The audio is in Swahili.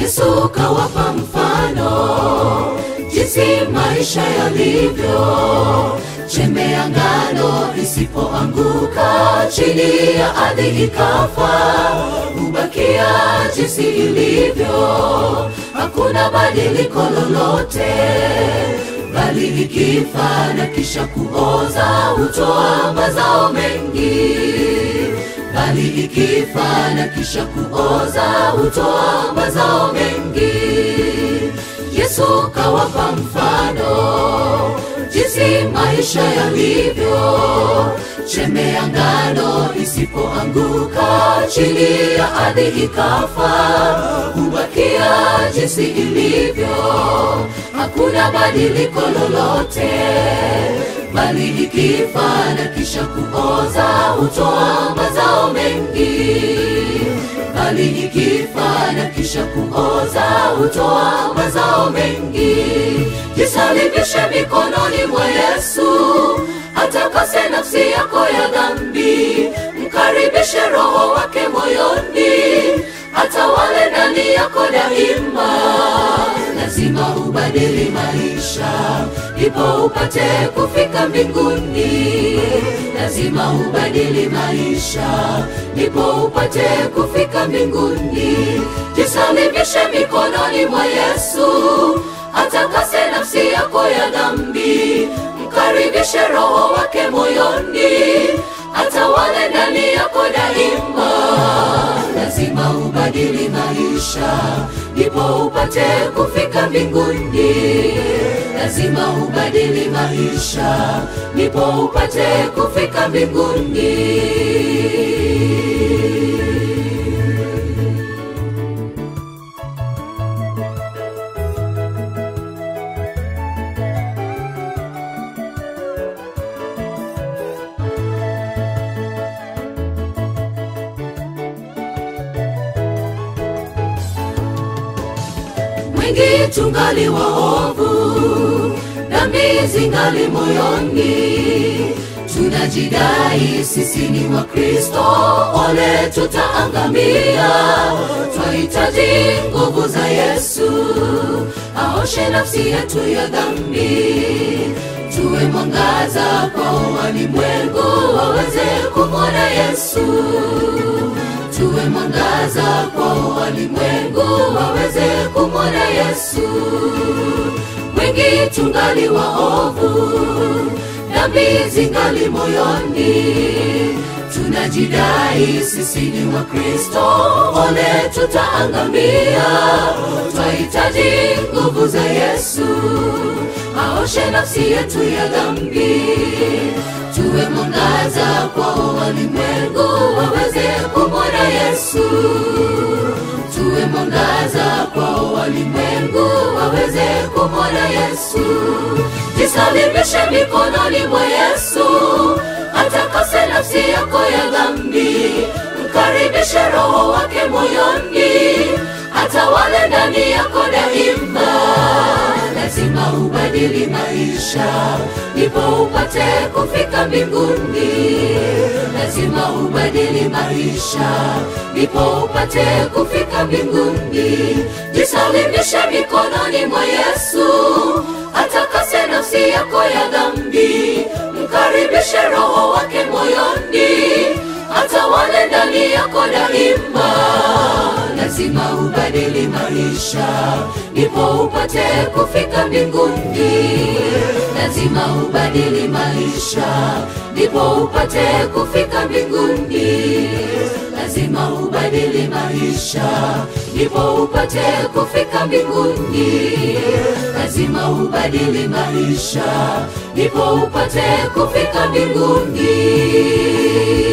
Yesu kawapa mfano jinsi maisha yalivyo. Chembe ya ngano isipoanguka chini ya ardhi ikafa, hubakia jinsi ilivyo, hakuna badiliko lolote, bali ikifa na kisha kuoza hutoa mazao mengi bali ikifa na kisha kuoza hutoa mazao mengi. Yesu kawapa mfano jinsi maisha yalivyo. Chembe ya ngano isipoanguka chini ya ardhi ikafa, hubakia jinsi ilivyo, hakuna badiliko lolote bali ikifa na kisha kuoza hutoa mazao mengi, bali ikifa na kisha kuoza hutoa mazao mengi. Jisalibishe mikononi mwa Yesu, atakase nafsi yako ya dhambi, mkaribishe Roho wake moyoni, atawale ndani yako daima lazima ubadili maisha ndipo upate kufika mbinguni. Lazima ubadili maisha ndipo upate kufika mbinguni. Jisalimishe mikononi mwa Yesu, atakase nafsi yako ya dhambi, mkaribishe Roho wake moyoni, atawale ndani yako daima lazima ubadili maisha ndipo upate kufika mbinguni. Lazima ubadili maisha ndipo upate kufika mbinguni. wengi tungali waovu, dhambi zingali moyoni, tunajidai sisi ni Wakristo, ole tutaangamia. Twahitaji nguvu za Yesu, aoshe nafsi yetu ya dhambi, tuwe mwangaza kwa walimwengu waweze kumwona Yesu tuwe mwangaza kwa walimwengu waweze kumwona Yesu. Wengi tungali waovu, dhambi zingali moyoni, tunajidai sisi ni Wakristo, ole tutaangamia. Twahitaji nguvu za Yesu, aoshe nafsi yetu ya dhambi, tuwe mwangaza kwa walimwengu waweze kumwona Yesu. Tuwe mwangaza kwa walimwengu waweze kumwona Yesu. Jisalimishe mikononi mwa Yesu, atakase nafsi yako ya dhambi, mkaribishe Roho wake moyoni, atawale ndani yako daima lazima ubadili maisha ndipo upate kufika mbinguni. Lazima ubadili maisha ndipo upate kufika mbinguni. Jisalimishe mikononi mwa Yesu, atakase nafsi yako ya dhambi, mkaribishe Roho wake moyoni, atawale ndani yako daima lazima ubadili maisha ndipo upate kufika mbinguni. Lazima ubadili maisha ndipo upate kufika mbinguni. Lazima ubadili maisha ndipo upate kufika mbinguni. Lazima ubadili maisha ndipo upate kufika mbinguni.